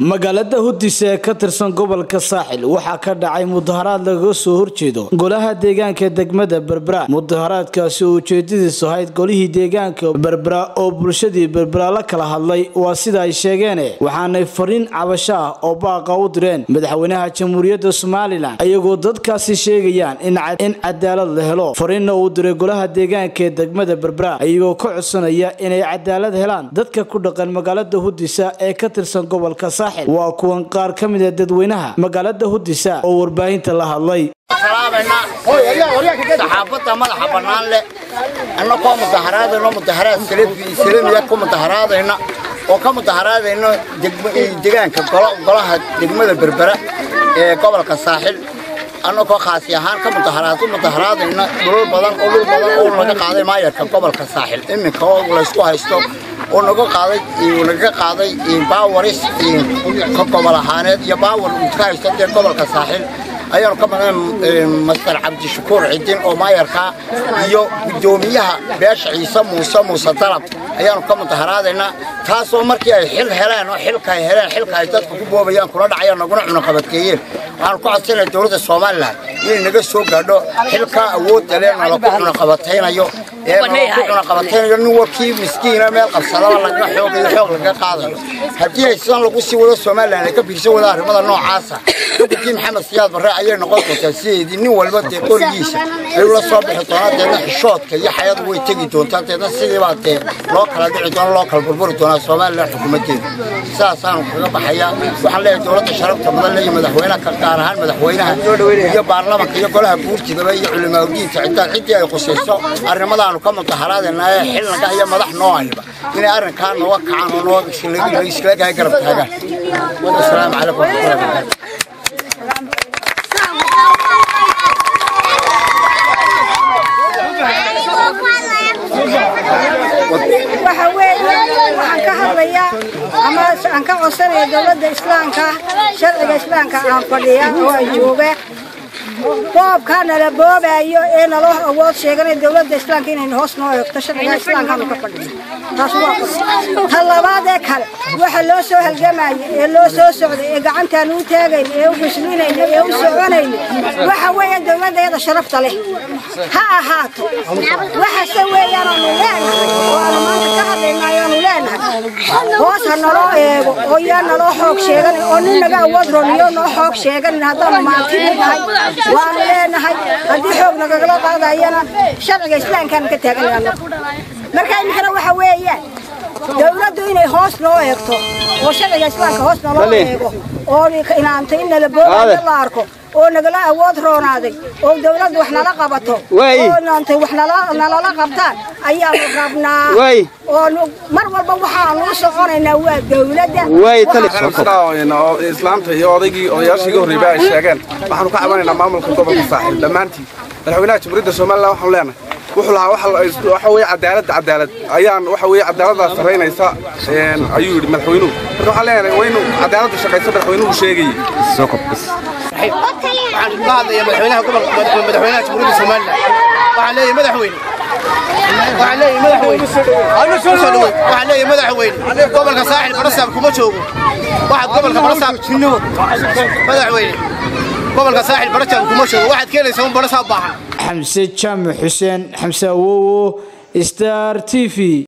magaalada hudis ee ka tirsan gobolka saaxil waxaa ka dhacay mudaharaad lagaga soo horjeedo golaha deegaanka degmada berbera mudaharaadkaasi oo ujeedadiisu ahayd golihii deegaanka berbera oo bulshadii berbera la kala hadlay waa sida ay sheegeen waxaanay fariin cabasho ah oo baaqa u direen madaxweynaha jamhuuriyadda somalilan iyagoo dadkaasi sheegayaan in cadaalad la helo fariinna uu diray golaha deegaanka ee degmada berbera iyagoo ka codsanaya inay cadaalad helaan dadka ku dhaqan magaalada hudisa ee ka tirsan gobolka saaxil waa kuwan qaar ka mid a dadweynaha magaalada hudisa oo warbaahinta la hadlay saxaafadda madaxa bannaan leh annakoo mudaharaadayno mudaharaad salamiya ku mudaharaadayna oo ka mudaharaadayno degaanka golaha degmada berbera ee gobolka saaxil annakoo khaasi ahaan ka mudaharaad mudaharaadayna dhulal badan oo dhul badan oo laga qaaday maayarka gobolka saaxil iminka oo laysku haysto oo naga qaaday naga qaaday baawaris gobol ahaaneed iyo baawar uu ka haysto dee gobolka saaxil ayaanu ka maqnay master cabdishakuur cidin oo maayarka iyo guddoomiyaha beesha ciise muuse muuse dalab ayaanu ka mudaharaadaynaa taasoo markii ay xil heleen oo xilka ay heleen xilka ay dadka ku boobayaan kula dhacayaan naguna cunaqabadkeeyeen waxaanu ku codsanaya dowladda somalilan inay naga soo gaadho xilkaa awoodda leh nalagu cunaqabataynayo ee nalagu cunaqabataynayo nin warkii miskiina meel qabsadaba laga xoog iyo xoog laga qaadayo haddii ay sidan lagu sii wado somalilan ay ka fiirsan wada arrimada noocaasa xukunkii maxamed siyaad barre ayay noqon doontaa sideedii nin walba dee qorigiisa ayuu la soo bixi doonaa deedna xishoodka iyo xayadu way tegi doontaa deedna sidiibaa dee loo kala dhici doona loo kala burburi doonaa somalilan xukuumaddeeda sidaasaanu kaga baxayaa waxaan leeyahay dowladda sharafta badan leeyo madaxweynaha gaar ahaan madaxweynaha iyo baarlamanka iyo golaha guurtidaba iyo culimaaudiinta ciddaa ciddii ay khusayso arrimadaanu ka mudaharaadaynaa ee xilnaga iyo madax noo ayba inay arrinkaa nooga kacaan oo noo iskalegahay garab taagaan asalaamu calaykum waraxmatullahi wabarakatu waxa weeye waxaan ka hadlayaa ama aan ka codsanaya dowladda islaamka sharciga islaamka aan fadhiya oo aan jooga boobkaa nala boobaayo ee naloo awood sheeganay dowladda islaamka inaynu hoos noo eegto sharciga islaamkaanu ka fadhiya taas waa ta labaad ee kale waxa loo soo halgamaya ee loo soo socday ee gacantaanu u taagayna ee u bislinayna ee u soconayna waxa weeye dowladdeeda sharafta leh ha ahaato waxase weeyaan aanu leenahay oo aanu maanta ka hadlaynaay aanu leenahay hoos ha naloo eego oo yaa naloo xoog sheeganin oo nin naga awood roniyo noo xoog sheeganin haddaanu maantini nahay waanu leenahay haddii xoog nagagala qaadayana sharciga islaamkaanu ka taaganayno marka iminkana waxa weeyaan dowladdu inay hoos noo eegto oo sharciga islaamka hoos naloo eego oo inaantay in nala boobayo la arko oo nagala awood roonaaday oo dowladdu wax nala qabato oo inaantay wax nalala qabtaan ayaanu rabnaa oo mar walba waxaanu u soconaynaa waa dowladda islaamta iyo odaygii odayaashii ga horreeyba ay sheegeen waxaanu ka cabanaynaa maamulka gobolka saaxiil dhammaantiin madaxweynaha jamhuuriyadda somalilan waxaanu leenahay wuxuu lahaa waxa weeye cadaaladda cadaalad ayaan waxa weeye cadaaladdaas saraynaysa ayuu yidhi madaxweynuhu marka waxaan leenahay waa inuu cadaaladda shaqayso madaxweynuhu sheegayay waxaan ka hadlayaa madaxweynaha gobolka madaxweynaha jamhuuriyadda somalilan waxaan leeyahay madaxweyne waxaan leeyahay madaxweyne waxaan leeyahay madaxweyne gobolka saaxil barasaab kuma joogo waxaad gobolka barasaab madaxweyne gobolka saaxil barasaab kuma joogo waxaad keenaysaa un barasaab baahan xamse jaamac xuseen xamse awowo star t v